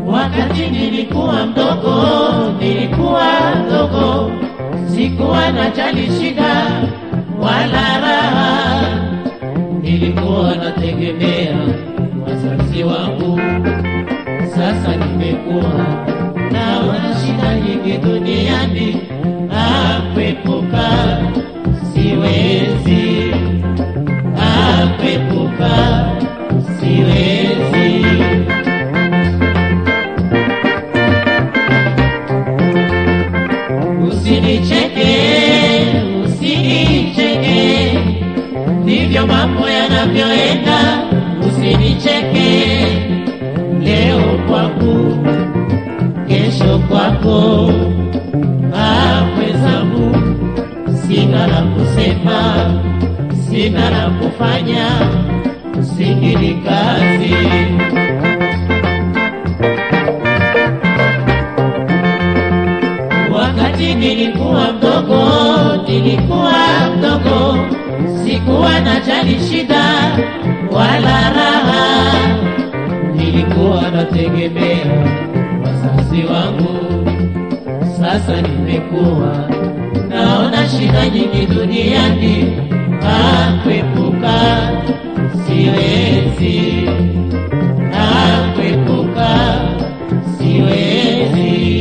Wakati nilikuwa mdogo, nilikuwa mdogo, sikuwa najali shida wala raha, nilikuwa nategemea wazazi wangu. Sasa nimekuwa naona shida nyingi duniani, akwepuka siwezi, akwepuka siwezi. Usinicheke, usinicheke, ndivyo mambo yanavyoenda. Usinicheke, leo kwangu, kesho kwako. Ah, mwenzangu, sina la kusema, sina la kufanya, usingili kazi. Wakati nilikuwa mdogo, nilikuwa mdogo, sikuwa najali shida wala raha, nilikuwa nategemea wazazi wangu. Sasa nimekuwa naona shida nyingi duniani, akwepuka siwezi, akwepuka siwezi.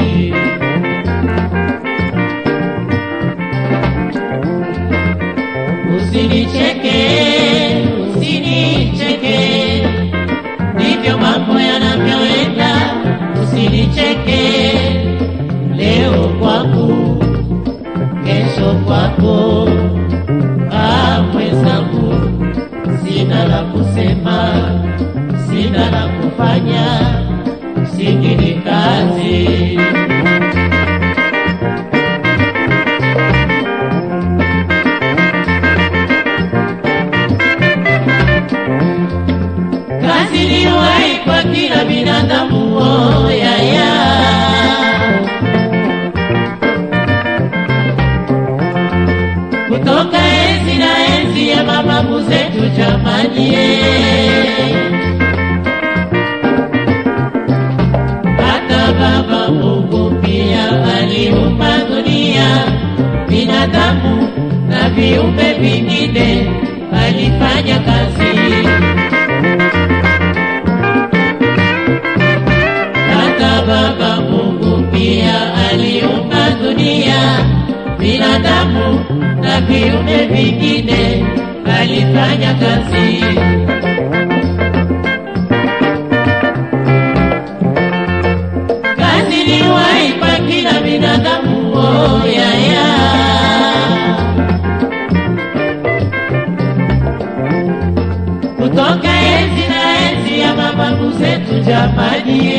Usinicheke, usinicheke, ndivyo mambo yanavyoenda. Usinicheke, leo kwangu, kesho kwako. Ah, mwenzangu, sina la kusema, sina la kufanya, singini kazi. kazi iliyowahi kwa kila binadamu oh, ya, ya. kutoka enzi na enzi ya mababu zetu jamani eh. hata baba Mungu pia aliumba dunia binadamu na viumbe vingine alifanya kazi hata Baba Mungu pia aliumba dunia, binadamu na viumbe vingine, alifanya kazi. Kazi iliwahi kwa kila binadamu, oh, ya, ya. kutoka enzi na enzi ya mababu zetu jamani,